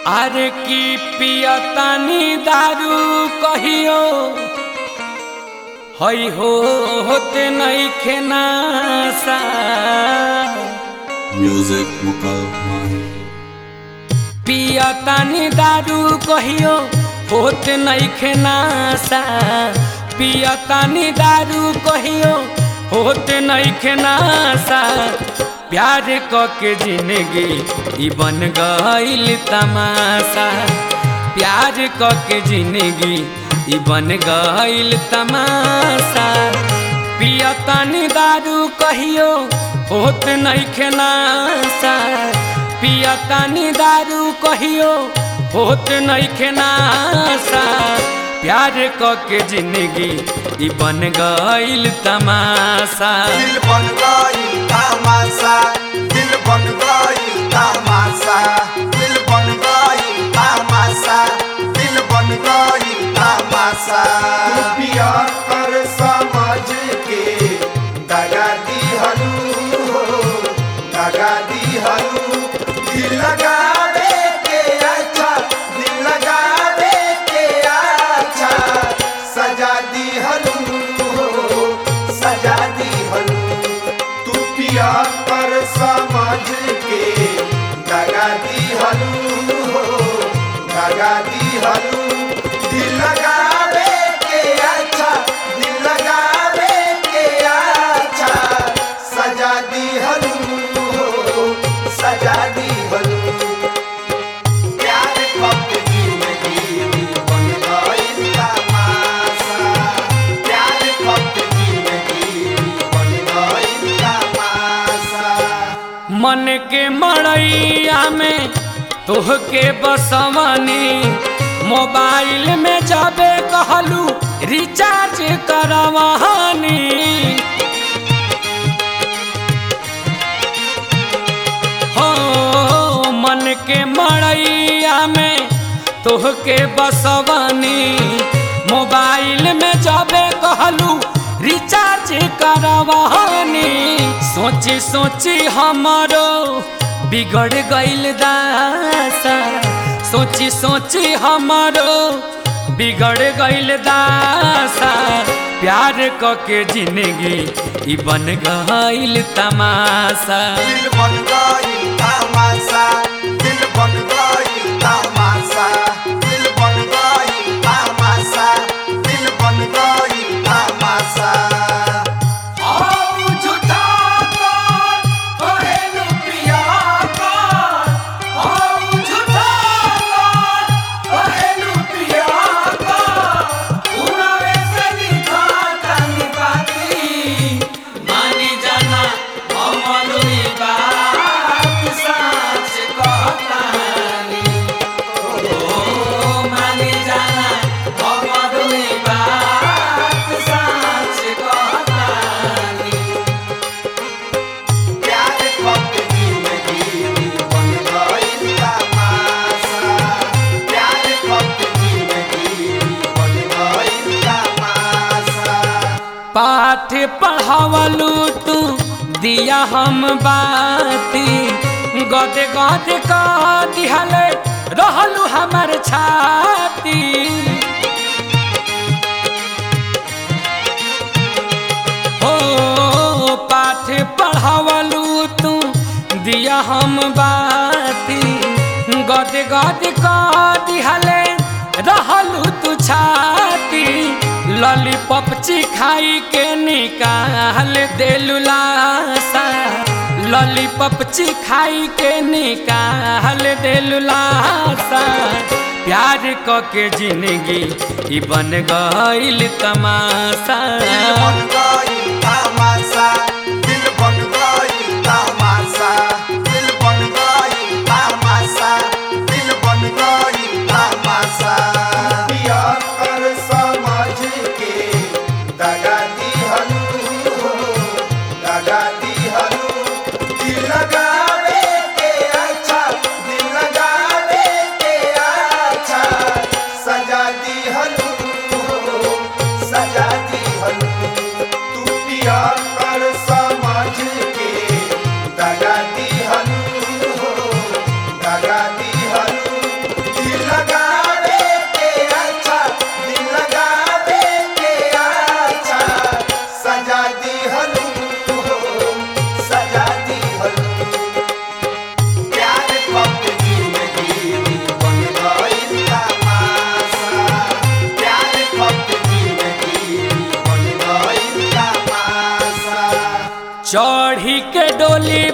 अरे की पियतानी दारू कहियो हई हो होते नहीं खेनासा Music Mukal Mahi. पियतानी दारू कहियो होते नहीं खेनासा पियतानी दारू कहियो होते नहीं खेनासा प्यार क के जिंदगी ई बन गईल तमाशा प्यार क के जिंदगी ई बन गईल तमाशा पियतानी दारू कहियो होत नहीं खेनासा पियतानी दारू कहियो होत नहीं खेनासा प्यार क के जिंदगी ई बन गईल तमाशा दिल बन गई तमाशा दिल बन गई तमाशा दिल बन गई तमाशा दिल बन गई तमाशा पिया कर समझ के दगा दी हलू हो दगा दी हलू दिल लगावे के अच्छा दिल लगावे के अच्छा सजा दी हलू हो सजा दी हलू तू पिया पर समझ के दगा दी हलू हो दगा दी हलू दिल लगावे के अच्छा दिल लगावे के अच्छा सजा दी हलू हो सजा दी हलू प्यार कब जिंदगी बन गई तमाशा प्यार कब जिंदगी बन गई तमाशा मन के मड़ैया में तोहके बसवनी मोबाइल में जाबे कहलू रिचार्ज करवानी हो मन के मड़ैया में तोहके बसवनी मोबाइल में जाबे कहलू रिचार्ज करवानी सोची सोची हमारो बिगड़ गईल दासा सोची सोची हमारो बिगड़ गईल दासा प्यार क के जिंदगी ई बन गईल तमाशा दिल बन गई तमाशा दिल बन गई तमाशा दिल बन गई तमाशा दिल बन गई तमाशा प्यार कब जिंदगी बन गई तमाशा प्यार कब जिंदगी बन गई तमाशा पाठ पढ़ावलू तू दिया हम बाती गदे गदे का दिहले रहलू हमर छाती हो पाठ पढ़ावलू तू दिया हम बाती गदे गदे का दिहले रहलू तू छाती लॉलीपॉप चिखाई के निकाल देलू लासा लॉलीपॉप चिखाई के निकाल देलू लासा प्यार क के जिंदगी ई बन गईल तमाशा दिल बन गई तमाशा दिल बन गई तमाशा दिल बन गई तमाशा दिल बन गई तमाशा पिया कर समझ के दगा दी हलू हो दगा दी हलू दिल लगावे के अच्छा दिल लगावे के अच्छा सजा दी हलू हो सजा दी हलू तू पिया कर सा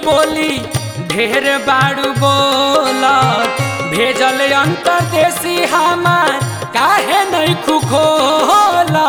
बोली ढेर बाड़ू बोला भेजल अंतरदेशी हमार काहे नहीं खुखोला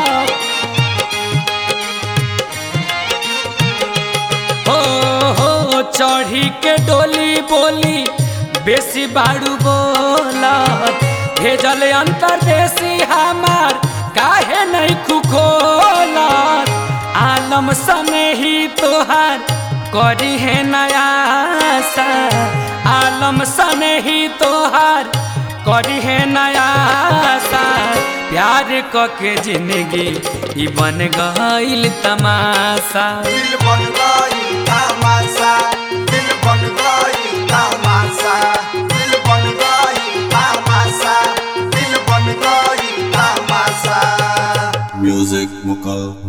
हो हो चढ़ी के डोली बोली बेसी बाड़ू बोला भेजल अंतरदेशी हमार काहे नहीं खुखोला आलम सने ही तोहार करी है नया सा आलम सने ही तोहार करी है नया सा प्यार क के जिंदगी ई बन गईल तमाशा दिल बन गई तमाशा दिल बन गई तमाशा दिल बन गई तमाशा दिल बन गई तमाशा Music Mukal